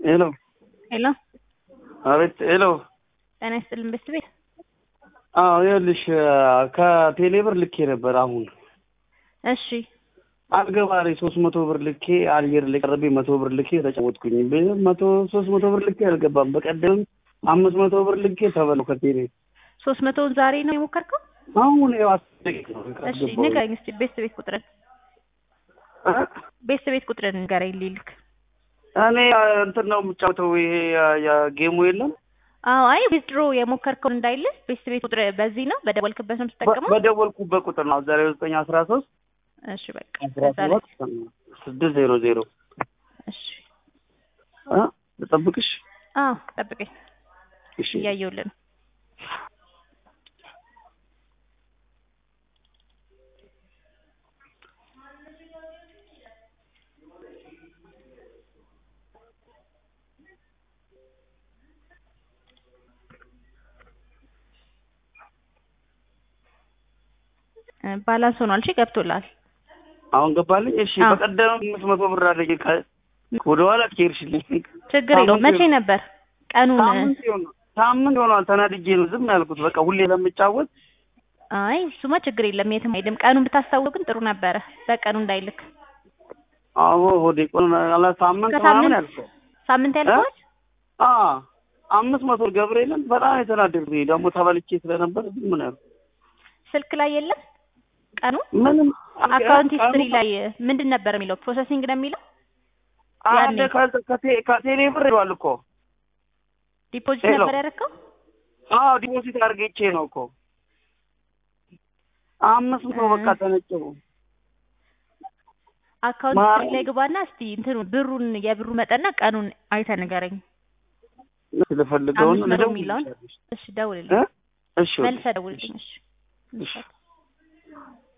ሄሎ ሄሎ አቤት ሄሎ ጤና ይስጥልን ቤት ቤት አዎ ይኸውልሽ ከቴሌብር ልኬ ነበር አሁን እሺ አልገባ ላይ ሶስት መቶ ብር ልኬ አየር ላይ ቀረቤ መቶ ብር ልኬ ተጫወትኩኝ መቶ ሶስት መቶ ብር ልኬ አልገባም በቀደም አምስት መቶ ብር ልኬ ተበለው ከቴሌ ሶስት መቶውን ዛሬ ነው የሞከርከው አሁን ያው አስደቂቅ ነው እሺ ንገረኝ እስኪ ቤት ቤት ቁጥርን ቤት ቤት ቁጥርን ንገረኝ ሊልክ እኔ እንትን ነው የምጫወተው ይሄ የጌሙ የለም አዎ አይ ዊዝድሮ የሞከርከውን እንዳይልህ ቤት ቤት ቁጥር በዚህ ነው በደወልክበት ነው የምትጠቀመው በደወልኩበት ቁጥር ነው ዛሬ ዘጠኝ አስራ ሶስት እሺ በቃ አስራ ከዛ ላይ ሰባት ስድስት ዜሮ ዜሮ እሺ ልጠብቅሽ አዎ ጠብቀኝ እሺ እያየሁልህ ነው ባላንስ ሆኗል። እሺ ገብቶላል። አሁን ገባልኝ። እሺ አዎ። በቀደም አምስት መቶ ብር አለኝ ከ- ወደኋላ ከሄድሽልኝ ችግር የለውም። መቼ ነበር ቀኑን? ሳምንት ይሆናል ሳምንት ይሆናል። ተናድጄ ነው ዝም ያልኩት። በቃ ሁሌ ለምጫወት አይ እሱማ ችግር የለም የትም አይሄድም። ቀኑን ብታስታውቅ ግን ጥሩ ነበረ። በቀኑ እንዳይልክ አዎ ሆዴ ቆን አላ ሳምንት ምናምን ከሳምንት ያልከው ሳምንት ያልከዋል። አ አምስት መቶ ገብርኤልን በጣም የተናደድኩኝ ደግሞ ተበልቼ ስለነበር ዝም ነው ያልኩት። ስልክ ላይ የለም ቀኑ። ምንም አካውንት ቀኑ- ሂስትሪ ላይ ምንድን ነበር የሚለው? ፕሮሰሲንግ ነው የሚለው። አለ ያኔ። ከ- ከቴ- ከቴሌ ብር ይሏል እኮ ዲፖዚት ሄሎ። ነበር ያደረከው? አዎ ዲፖዚት አድርጌቼ ነው እኮ አምስት መቶ በቃ ተነጨው አካውንት ማ- ሂስትሪ ላይ ግባና እስቲ እንትኑ ብሩን የብሩ መጠንና ቀኑን አይተህ ንገረኝ። ስለፈልገውን አምስት መቶ የሚለውን እሺ፣ ደውልልኝ። እ እሺ መልሰህ ደውልልኝ። እሺ እሺ